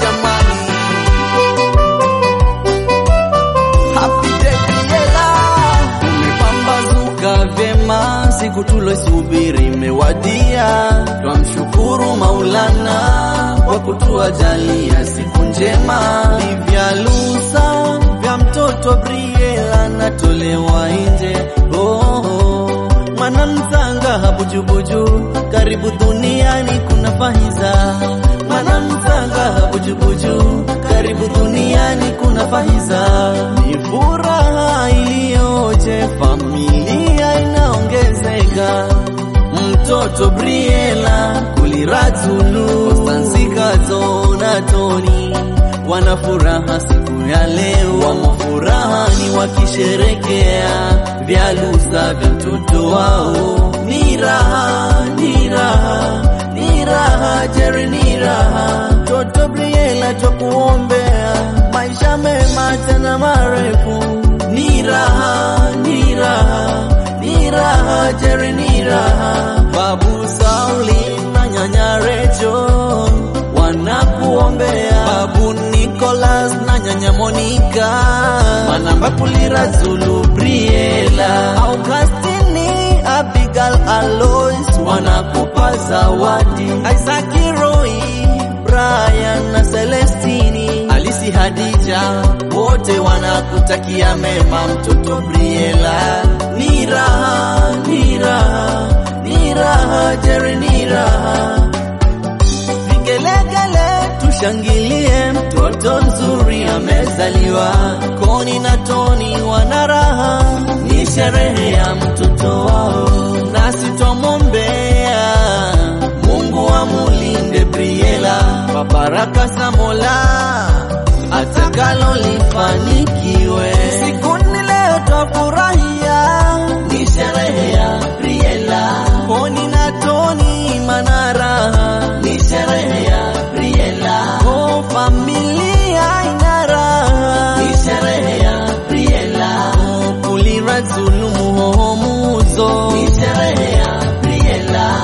jamani. Happy day Briella, umepambazuka vyema, siku tulosubiri imewadia. Twamshukuru Maulana kwa kutuajalia siku njema. Ni vya lusa vya mtoto Briella natolewa nje oh, oh. Mwana mzanga habujubuju, karibu duniani kuna fahiza. Mwana mzanga habujubuju, karibu duniani kuna fahiza. Ni furaha iliyoje, familia inaongezeka. Mtoto Briella kulirazulu Ostansikazo na Toni wana furaha siku ya leo, wamo furahani wakisherekea vyalusa vya mtoto wao. Ni raha, ni raha, ni raha, Jerry, ni raha. Mtoto Briella twakuombea maisha mema tena marefu. Ni raha, ni raha, ni raha, Jerry, ni raha. Babu Sauli na nyanya Recho wanakuombea babu Nicholas na nyanya Monica, manamba kulira Zulu Briella, Augustini Abigail Alois wanakupa zawadi, Isaac Roy Brian na Celestini Alisi Hadija wote wanakutakia mema mtoto Briella. Ni raha, ni raha, ni raha, Jerry ni raha Vigelegele tushangilie, mtoto nzuri amezaliwa. Koni na Toni wana raha, ni sherehe ya mtoto wao, nasi twamwombea Mungu amulinde Briella kwa baraka za Mola, atakalo lifanikiwe. Siku ni leo twafurahia, ni sherehe ya Briella. Koni na Toni mana raha, ni sherehe ya Briella. Oh, familia ina raha, ni sherehe ya Briella. Oh, kulira Zulu muhomuzo, ni sherehe ya Briella.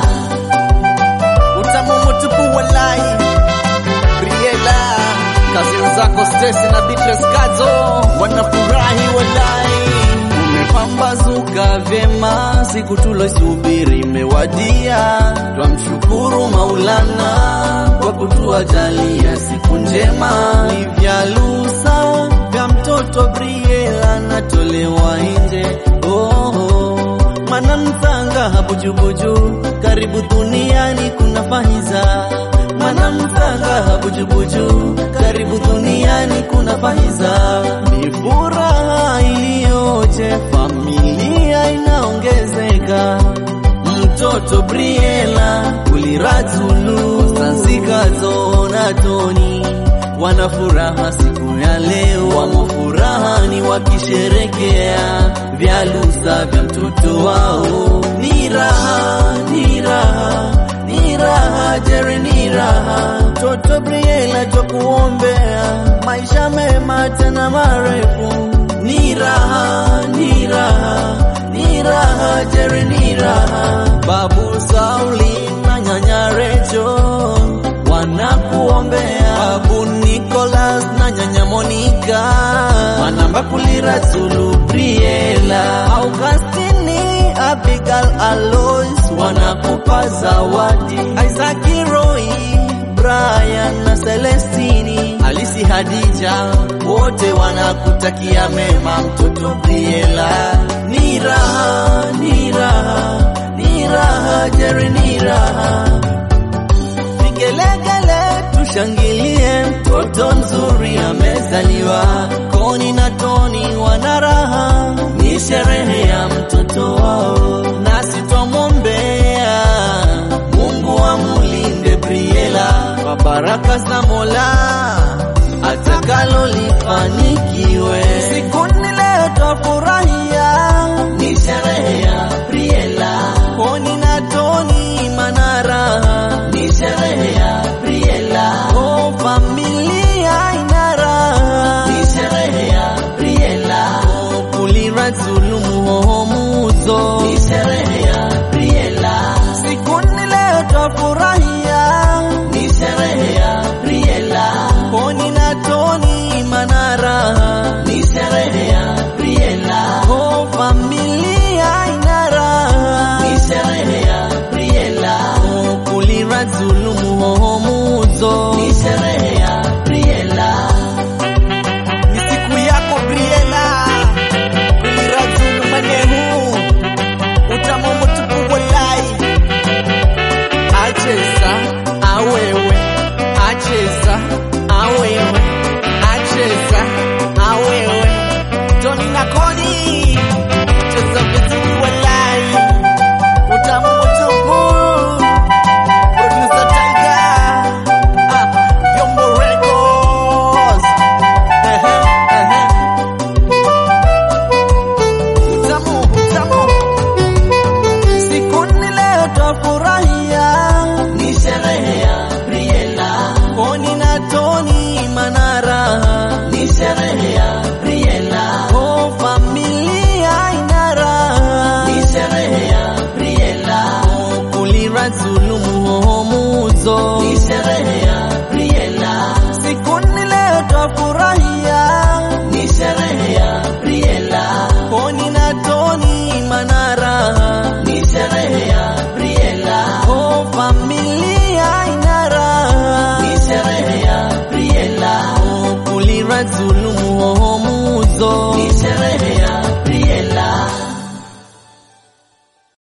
Utamu mtupu walai Briella, kazi zako Stacy na Beatrice Kazo wanafurahi walai. Umepambazuka vyema, siku tulosubiri imewadia. Twamshukuru Maulana kwa kutuajalia siku njema. Ni vya lusa vya mtoto Briella natolewa nje oh, oh. Mana mzanga habujubuju, karibu duniani kuna fahiza. Mana mzanga habujubuju, karibu duniani kuna fahiza. Ni furaha iliyoje, familia inaongezeka. Mtoto Briella kulirazulu Sansikazo na Toni wana furaha siku ya leo, wamo furahani wakisherekea vyalusa vya mtoto wao. Ni raha, ni raha, ni raha, Jerry ni raha. Mtoto Briella twakuombea maisha mema tena marefu. Ni raha, ni raha, ni raha, Jerry ni raha. Babu Sauli na nyanya Recho wanakuombea babu Nicholas na nyanya Monica, manamba kulira Zulu Briella, Augustini Abigail Alois wanakupa zawadi, Isaac Roy Brian na Celestini Alisi Hadija wote wanakutakia mema mtoto Briella. Ni raha, ni raha, ni raha, Jerry ni raha Vigelegele tushangilie, mtoto nzuri amezaliwa. Koni na Toni wana raha, ni sherehe ya mtoto wao, nasi twamwombea Mungu amulinde Briella kwa baraka za Mola, atakalo lifanikiwe. Siku